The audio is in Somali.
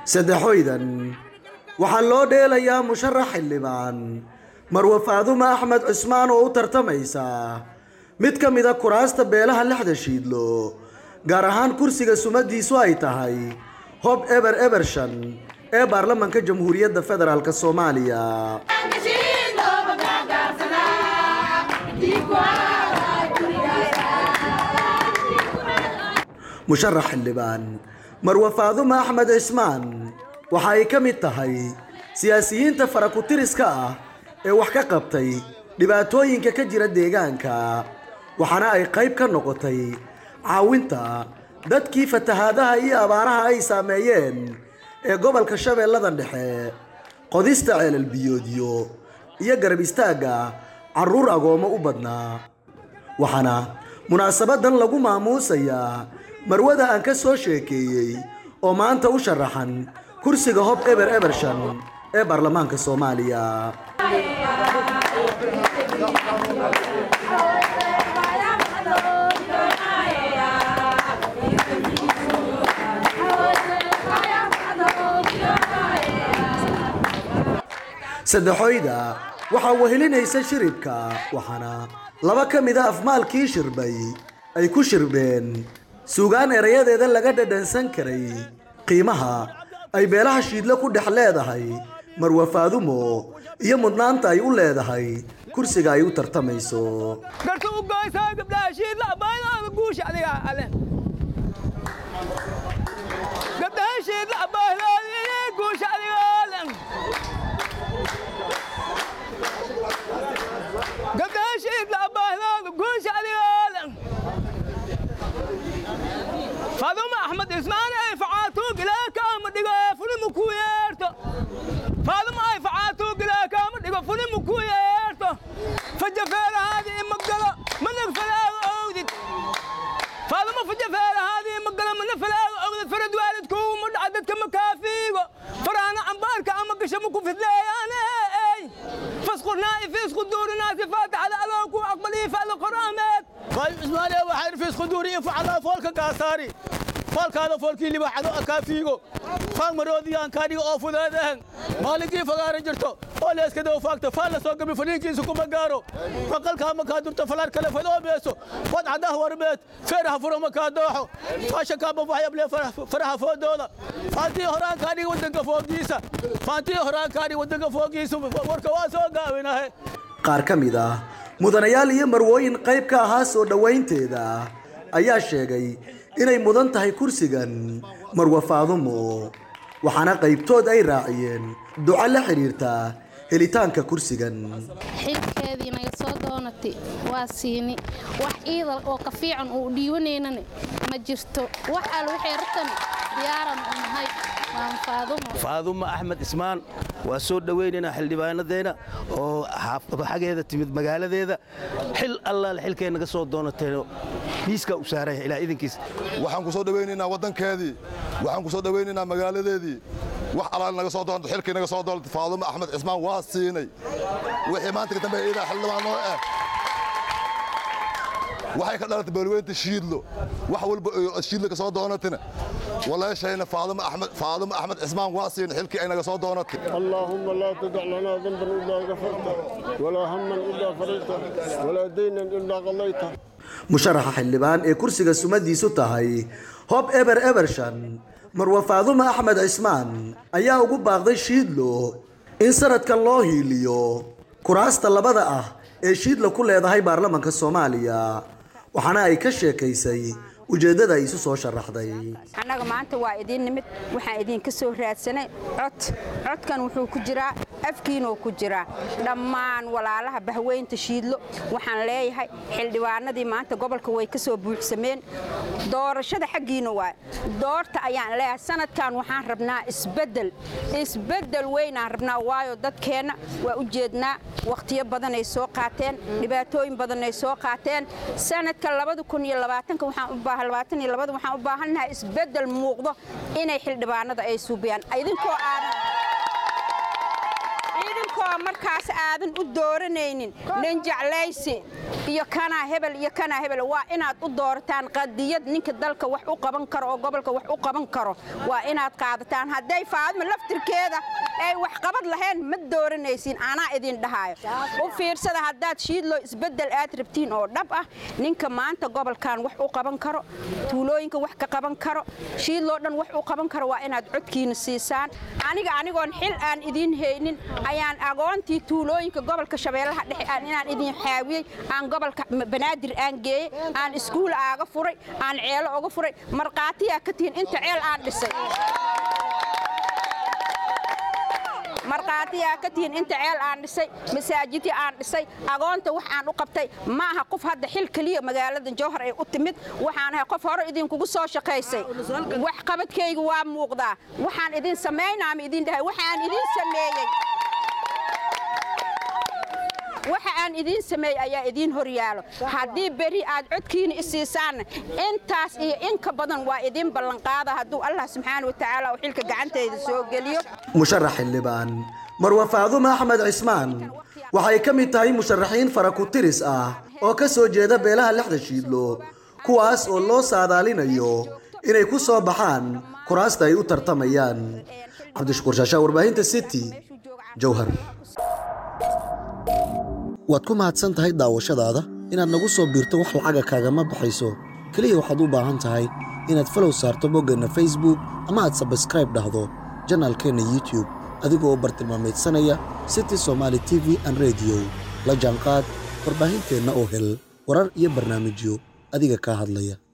saddexoydan waxaa loo dheelayaa musharax xildhibaan marwe faadumo axmed cusmaan oo u tartamaysa mid ka mida kuraasta beelaha lixda shiidlo gaar ahaan kursiga sumadiisu ay tahay hob eber ebershan ee baarlamanka jamhuuriyadda federaalk soomaaliya musharax xildhibaan marwe faadumo axmed cismaan waxa ay ka mid tahay siyaasiyiinta farakutiriska ah ee wax ka qabtay dhibaatooyinka ka jira deegaanka waxaana ay qayb ka noqotay caawinta dadkii fatahaadaha iyo abaaraha ay saameeyeen ee gobolka shabeellada dhexe qodista ceelal biyoodyo iyo garab istaagga carruur agoomo u badnaa waxaana munaasabadan lagu maamuusayaa marwada aan ka soo sheekeeyey oo maanta u sharaxan kursiga hob eber ebershan ee baarlamaanka soomaaliya saddexoyda waxaa wehelinaysa shiribka waxaana laba ka mida afmaalkii shirbay ay ku shirbeen suugaan erayadeeda laga dhadhansan karay qiimaha ay beelaha shiidlo ku dhex leedahay marwe faadumo iyo mudnaanta ay u leedahay kursiga ay u tartamayso garta u goysaa gabdhaha shiidla abaaydaada guusha adiga ale gabdhaha shiidla abaaydaada guusha adiga ale gabdhaha shiidla abaaydaada guusha adiga ale faaduma axmed ismaan ay facaatuug ilaa kaama dhigo fulimu ku yeerto faaduma ay facaatuug ilaa kaama dhigo fulimu ku yeerto fajafeerahaadi ima galo manag falaaga owdid faaduma fajafeerahaadi ima galo mana falaaga owdid farad waalidkuuma dhaca dadka makaafiigo faraana cambaarka ama gasha maku fidleeyaane fasqurnaa'i fiisku duurinaasi faataxada adoo ku aqbalii fa'la qoraameed طيب اسمعني ابو حرف خدوري فعلا فولك قاصاري فولك هذا فولكي اللي بحدو اكافيغو فان مرودي ان كادي او فدادن مالكي فغار جرتو اوليس كدو فاكتو فالا سو قبي فنيكي سكو مغارو فقل كما كادر تفلار كلا فدو بيسو ود عدا وربيت فرح فرو مكادوحو فاشا كابا فايا بلي فرح فرح فودولا فانتي هوران كادي ودنك فوقيسا فانتي هوران كادي ودنك فوقيسا وركا واسو غاويناه qaar ka mid ah mudanayaal iyo marwooyin qayb ka ahaa soo dhowaynteeda ayaa sheegay inay mudan tahay kursigan marwe faadumo waxaana qaybtood ay raaciyeen duco la xidhiirta helitaanka kursigan xilkeedii naga soo doonatay waa siini wax iidal oo ka fiican uu dhiiwanaynana ma jirto wax al waxay rabtan diyaaran u nahay waan faadumo faadumo axmed ismaan waa soo dhowaynaynaa xildhibaanadeena oo xageeda timid magaaladeeda xil allaale xilkay naga soo doonateen miiskaa u saaraya ilaa idinkiis waxaan ku soo dhowaynaynaa waddankeedii waxaan ku soo dhowaynaynaa magaaladeedii wax allaale naga soo doonta xilkii naga soo doonta faadumo axmed cismaan waa siinay wixii maanta ka dambeeya iidaa xildhibaan noo ah waxay ka dhalatay beelweynta shiidlo wax walba shiidlo ka soo doonatina walaashayna faadumo axmed faadumo axmed cismaan waa siin xilkii ay naga soo doonatay اللهم لا تدع لنا ذنبا إلا غفرته ولا هما إلا فرجته ولا دينا إلا قضيته musharaxa xildhibaan ee kursiga sumadiisu tahay hob eber ebershan marwe faadumo axmed cismaan ayaa ugu baaqday shiidlo in sanadkan loo hiiliyo kuraasta labada ah ee shiidlo ku leedahay baarlamanka soomaaliya waxaana ay ka sheekaysay ujeeddada ay isu soo sharaxday annaga maanta waa idiin nimid waxaan idinka soo raadsanay cod codkan wuxuu ku jiraa afkiinuu ku jiraa dhammaan walaalaha bahweynta shiidlo waxaan leeyahay xildhibaanadii maanta gobolka way ka soo buuxsameen doorashada xaggiina waa doorta ayaan leeyahay sanadkan waxaan rabnaa isbeddel isbeddel weynaan rabnaa waayo dadkeenna waa u jeednaa wakhtiyo badanay soo qaateen dhibaatooyin badanay soo qaateen sanadka waxaan u baahan waxaan u baahannahay isbeddel muuqdo inay xildhibaanada ay suubiyaan idinkoo aadan idinkoo markaas aadan u dooranaynin nin jeclaysi iyo kanaa hebel iyo kanaa hebel waa inaad u doorataan qadiyad ninka dalka wax u qaban karo oo gobolka wax u qaban karo waa inaad qaadataan hadday faadma laftirkeeda ay wax qabad lahayn ma dooranaysiin anaa idin dhahaayo u fiirsada haddaad shiidloo isbeddel aad rabtiin oo dhab ah ninka maanta gobolkan wax u qaban karo tuulooyinka wax ka qaban karo shiidloo dhan wax u qaban karo waa inaad codkiina siisaan aniga anigoon xil aan idiin haynin ayaan agoontii tuulooyinka gobolka shabeellaha dhexe aan inaan idin xaawiyey aan gobolka banaadir aan geeyey aan iskuul aaga furay aan ceelo uga furay markhaatiyaa ka tihiin inta ceel aan dhisay markhaatiyaa ka tihiin inta ceel aan dhisay masaajidii aan dhisay agoonta wax aan u qabtay ma aha qof hadda xil keliya magaalada jowhar ay u timid waxaan ahay qof hore idinkugu soo shaqaysay wax qabadkayga waa muuqdaa waxaan idin samaynaama idin dhahay waxaan idin sameeyey waxa aan idiin sameeyey ayaa idiin hor yaalo haddii beri aad codkiina i siisaanna intaas iyo in ka badan waa idiin ballanqaada hadduu allah subxaana wa tacaala uu xilka gacantayda soo geliyo musharax xildhibaan marwa faadumo axmed cismaan waxay ka mid tahay musharaxiin faraku-tiris ah oo ka soo jeeda beelaha lixda shiidlo kuwaas oo loo saadaalinayo inay ku soo baxaan kuraasta ay u tartamayaan cabdishakuur shaashaa warbaahinta city jowhar waad ku mahadsan tahay daawashadaada inaad nagu soo biirto wax lacaga kaagama baxayso keliya waxaad u baahan tahay inaad falow saarto boggeenna facebook ama aad sabskraib dhahdo janaalkeenna youtube adigoo bartilmaamaydsanaya city somaali t v an rediyo la jaanqaad warbaahinteenna oo hel warar iyo barnaamijyo adiga kaa hadlaya